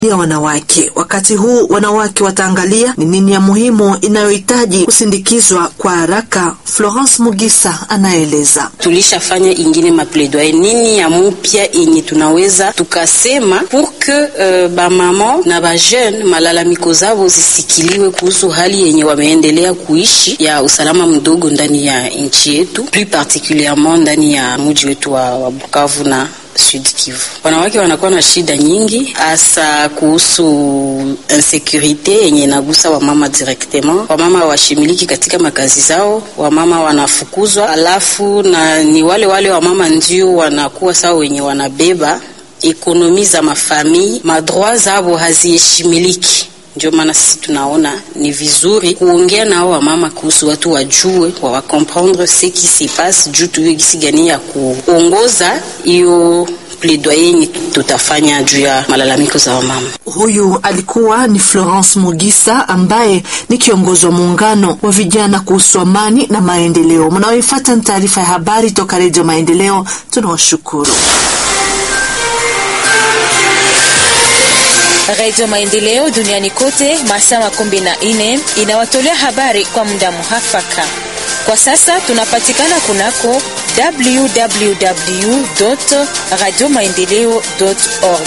ya wanawake. Wakati huu wanawake wataangalia ni nini ya muhimu inayohitaji kusindikizwa kwa haraka. Florence Mugisa anaeleza. Tulishafanya ingine mapledoyer nini ya mupya yenye tunaweza tukasema pour que uh, bamama na bajeune malalamiko zao zisikiliwe kuhusu hali yenye wameendelea kuishi ya usalama mdogo ndani ya nchi yetu, plus particulierement ndani ya mji wetu wa, wa Bukavu na Sud Kivu. Wanawake wanakuwa na shida nyingi, hasa kuhusu insecurite yenye inagusa wamama directement. Wamama hawashimiliki katika makazi zao, wamama wanafukuzwa, alafu na ni wale wale wamama ndio wanakuwa sawa wenye wanabeba ekonomi za mafamii, madroit zao haziheshimiliki. Ndio maana sisi tunaona ni vizuri kuongea nao wamama kuhusu watu wajue wa wakomprendre ce qui se passe, juu tuwe gisi gani ya kuongoza hiyo plaidoyer yenye tutafanya juu ya malalamiko za wamama. Huyu alikuwa ni Florence Mugisa ambaye ni kiongozi wa muungano wa vijana kuhusu amani na maendeleo. Mnaoifuata ni taarifa ya habari toka Redio Maendeleo. Tunawashukuru. Radio Maendeleo duniani kote masaa makumi na nne inawatolea habari kwa muda muhafaka. Kwa sasa tunapatikana kunako www radio maendeleo org.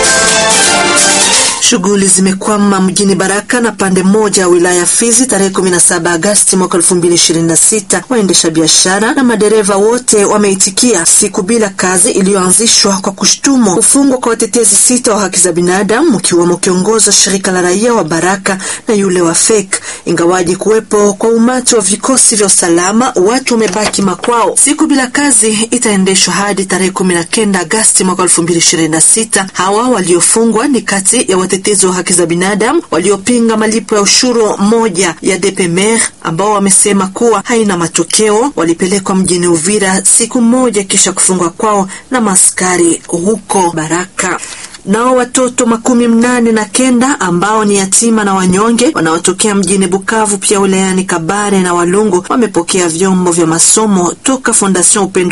Shughuli zimekwama mjini Baraka na pande moja ya wilaya ya Fizi tarehe 17 Agasti mwaka 2026. Waendesha biashara na madereva wote wameitikia siku bila kazi iliyoanzishwa kwa kushtumu kufungwa kwa watetezi sita wa haki za binadamu mkiwemo kiongozi wa shirika la raia wa Baraka na yule wa FEK. Ingawaji kuwepo kwa umati wa vikosi vya usalama, watu wamebaki makwao. Siku bila kazi itaendeshwa hadi tarehe 19 Agasti mwaka 2026. Hawa waliofungwa ni kati ya watetezi wa haki za binadamu waliopinga malipo ya ushuru moja ya DPMR ambao wamesema kuwa haina matokeo. Walipelekwa mjini Uvira siku moja kisha kufungwa kwao na maskari huko Baraka. Nao watoto makumi mnane na kenda ambao ni yatima na wanyonge wanaotokea mjini Bukavu pia wilayani Kabare na Walungu wamepokea vyombo vya masomo toka Fondation Upendo